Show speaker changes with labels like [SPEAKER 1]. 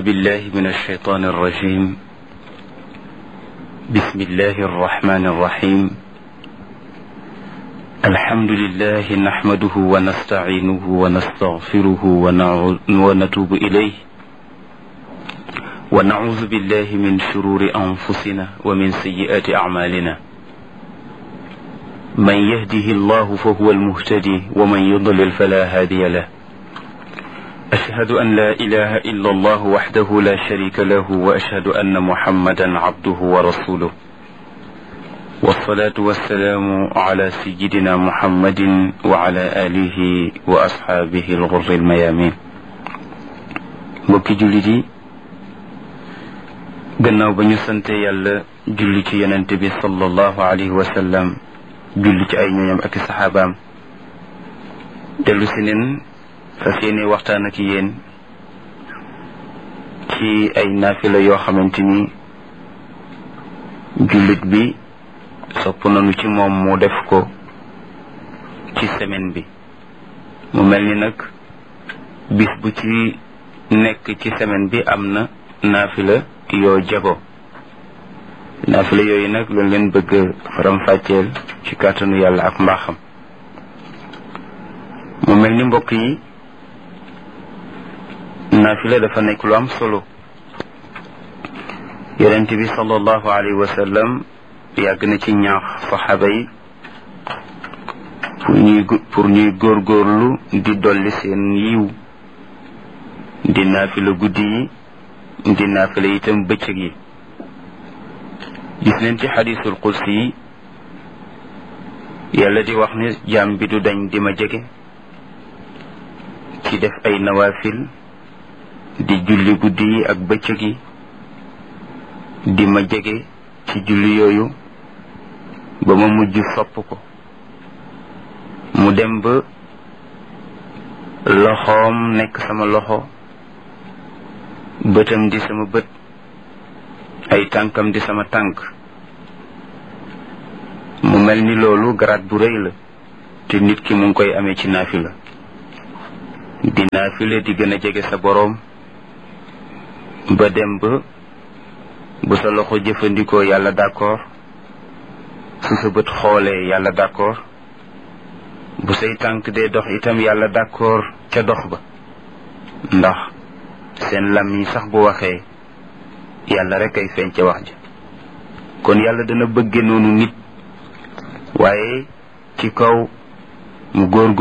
[SPEAKER 1] بالله من الشيطان الرجيم بسم الله الرحمن الرحيم الحمد لله نحمده ونستعينه ونستغفره ونتوب إليه ونعوذ بالله من شرور أنفسنا ومن سيئات أعمالنا من يهده الله فهو المهتدي ومن يضلل فلا هادي له أشهد أن لا إله إلا الله وحده لا شريك له وأشهد أن محمدا عبده ورسوله والصلاة والسلام على سيدنا محمد وعلى آله وأصحابه الغر الميامين mbokki jullit yi gannaaw ba ñu sante yàlla julli ci yonente bi sallallahu alayhi wa sallam julli ci ay ñooñam ak i saxaabaam dellu si neen fas yéene waxtaan ak yéen ci ay naafila yoo xamante ni jullit bi sopp nañu ci moom mu def ko ci semaine bi mu mel ni nag bis bu ci nekk ci semaine bi am na naafila yoo jago naafila yooyu nag lañ leen bëgg faram-fàcceel ci kàttanu yàlla ak mbaaxam mu mel ni mbokk yi naafila dafa nekk lu am solo yonent bi sallallahu alayhi wa sallam yàgg na ci ñaax saxaaba yi pour ñuy pour ñuy góorgóorlu di dolli seen yiw di naafila guddi yi di naafila itam bëccëg yi gis neen ci xadisul qudsi yi yàlla di wax ne jaam bi du dañ di ma jege ci def ay nawaafil di julli guddi yi ak bëccëg yi di ma jege ci julli yooyu ba ma mujj sopp ko mu dem ba loxoom nekk sama loxo bëtam di sama bët ay tànkam di sama tànk mu mel ni loolu garaat bu rëy la te nit ki mu ngi koy amee ci naafila di naafila di gën a jege sa boroom ba dem ba bu sa loxo jëfandikoo yàlla d'accord su sa bët xoolee yàlla d'accord bu say tànk dee dox itam yàlla d'accord ca dox ba ndax seen lam yi sax bu waxee yàlla rek ay feeñ ca wax ja kon yàlla dana bëgge noonu nit waaye ci kaw mu góor